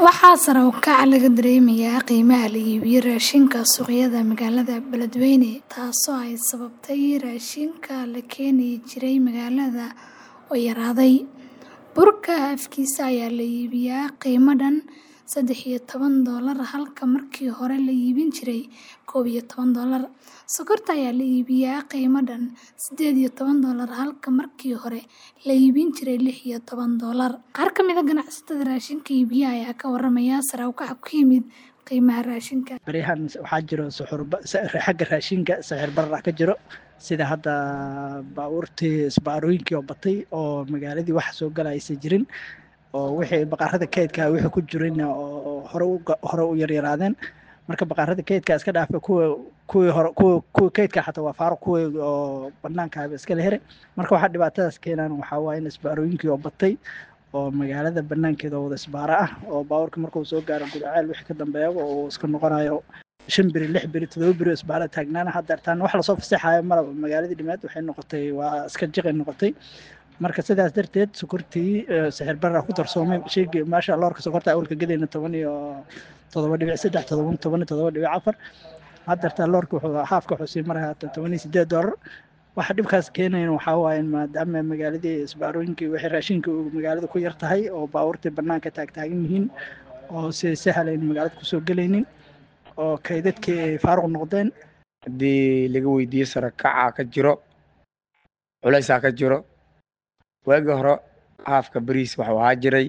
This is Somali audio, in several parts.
Waxaa sare u kaca laga dareemayaa qiimaha la iibiyo raashinka suuqyada magaalada Beledweyne taasoo ay sababtay raashinka la keeni jiray magaalada oo yaraaday. Burka afkiisa ayaa la iibiyaa qiimo dhan saddex iyo toban doolar halka markii hore la iibin jiray koob iyo toban doolar. Sokorta ayaa la iibiyaa qiimo dhan siddeed iyo toban doolar halka markii hore la iibin jiray lix iyo toban doolar. Qaar ka mid ah ganacsatada raashinka iibiya ayaa ka warramaya sare u kaca ku yimid qiimaha raashinka. Beriyahan waxaa jiro suxur xagga raashinka sicir barar ka jiro sida hadda baabuurtii isbaarooyinkii oo batay oo magaaladii wax soo gala aysan jirin oo wixii baqaarada kaydka wixii ku jirin oo hore u hore u yaryaraadeen marka baqaarada kaydka iska dhaafa kuwa kuwii hore kuwa kuwa kaydka xataa waa faaruq kuwii oo banaanka iska la heray marka waxaa dhibaatadaas keenaan waxaa waaye in isbaarooyinkii oo batay oo magaalada banaankeeda wada isbaaro ah oo baabuurka markuu soo gaaro gudaceel wixii ka dambeeya oo iska noqonayo shan beri lix beri todoba beri isbaaro taagnaana hadda taan wax lasoo fasaxayo malaba magaaladii dhimeed waxay noqotay waa iska jiqay noqotay marka sidaas darteed sokortii sixir barra ku darsoomay sheegay maasha loorka sokorta awalka gadayna toban iyo todoba dhibic saddex todoba toban iyo todoba dhibic afar hadda loorka wuxuu haafka wuxuu sii maraya toban iyo sideed doolar waxa dhibkaas keenayan waxaa waaye maadaama magaaladii isbaarooyinkii wixii raashinka magaalada ku yar tahay oo baabuurtii banaanka taagtaagan yihiin oo si sahalayn magaalada kusoo gelaynin oo kaydadkii ay faaruq noqdeen haddii laga weydiiyo sare kaca ka jiro culaysaa ka jiro waagii hore haafka beriis waxuu ahaa jiray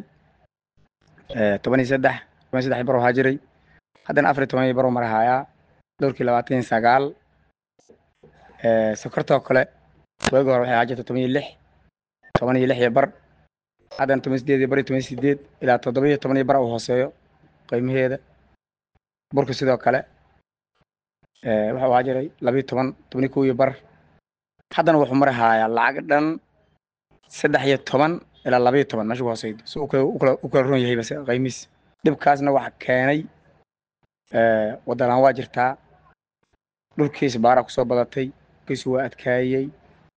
toban iyo saddex toban iyo saddex bar ahaa jiray haddana afar iyo toban iyo bar mar hayaa dhowrkii labaatan iyo sagaal sokortoo kale waagii hore waxay ahaa jirta toban iyo lix toban iyo lix iyo bar haddana toban sideed iyo bar iyo toban sideed ilaa toddoba iyo toban iyo bar uu hooseeyo qiimaheeda burka sidoo kale wuxuu ahaa jiray labiyo toban toban iyo kow iyo bar haddana wuxuu mari hayaa lacag dhan saddex iyo toban ilaa labayo toban meesha ku hooseydo si u kala ron yahay base qiimiis dhibkaasna waxa keenay waddalaan waa jirtaa dhulkiis baara kusoo badatay kiisu waa adkaayey